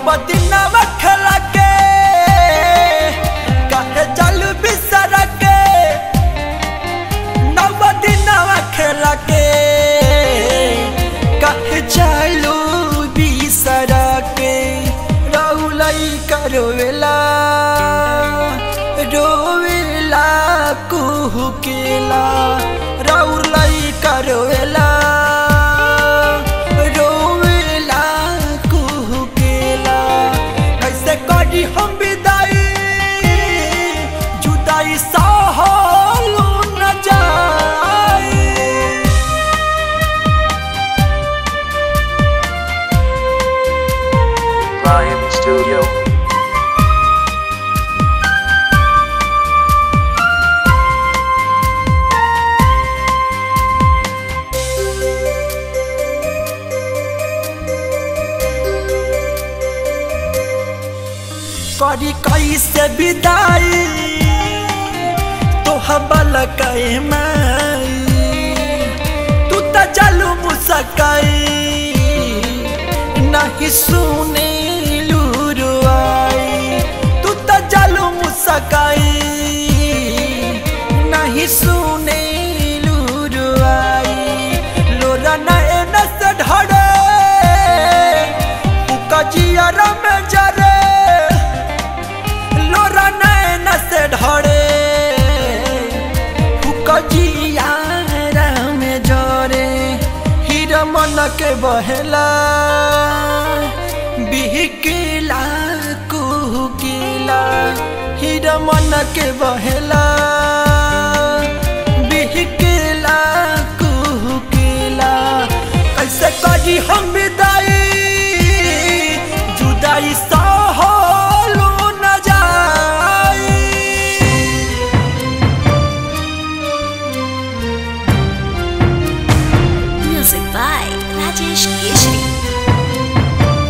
नवदिनवा खेला के काहे चल बिसर के नवदिनवा खेला के काहे चलू बिसर के रौलई करोवेला रोवेला कुहुकेला रौलई करोवेला रोवेला कुहुकेला कैसे करी हम विदाई जुदाई सहलू न जाई Ryan Studio. करी कैसे विदाई तो हबल कई माई तू त चलू मुसकाई नहीं सुने लुरुआई तू त चलू मुसकाई नहीं सुने लुरुआई लोरा नैन से ढड़े कजिया में जरे लोरा नैन से ढड़े कजिया में जरे हीरा मन के बहेला बिहकिला कुहकिला हीरा मन के बहेला बिहकिला कुहकिला कैसे करी हम विदाई जुदाई सहलो न जाई Music by Rajesh Keshri.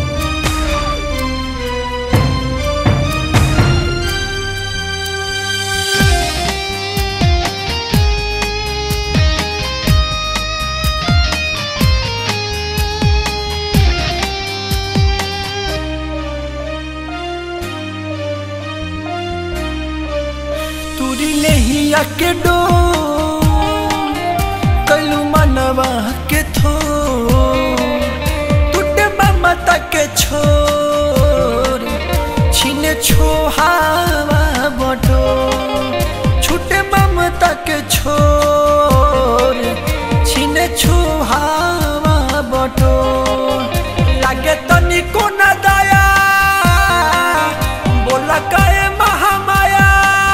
तुरी नहीं आके डो कलू मनवा के थो टूटे ममता के छोर छीने छोहावा बटो छूटे ममता के छोर छीने छोहावा बटो लागे तनिको न दया बोला काए महामाया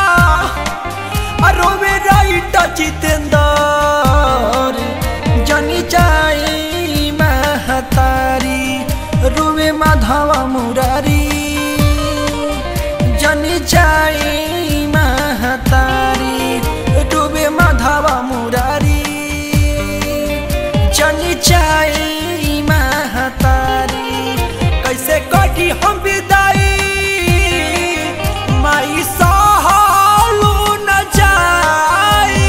अरोवे राइट जितेंदर जनी जाई महतारी रोवे माधवा मुरारी जनी जाई महतारी रोवे माधवा मुरारी जनी जाई महतारी कैसे कटी हम विदाई माई सहलू न जाई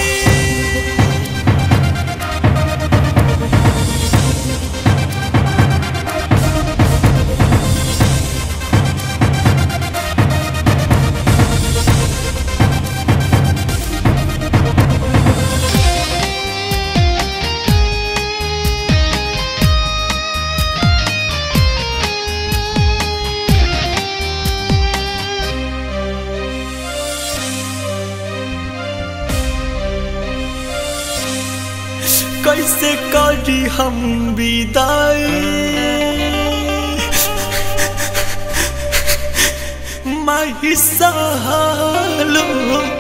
कैसे करी हम विदाई माही सहलो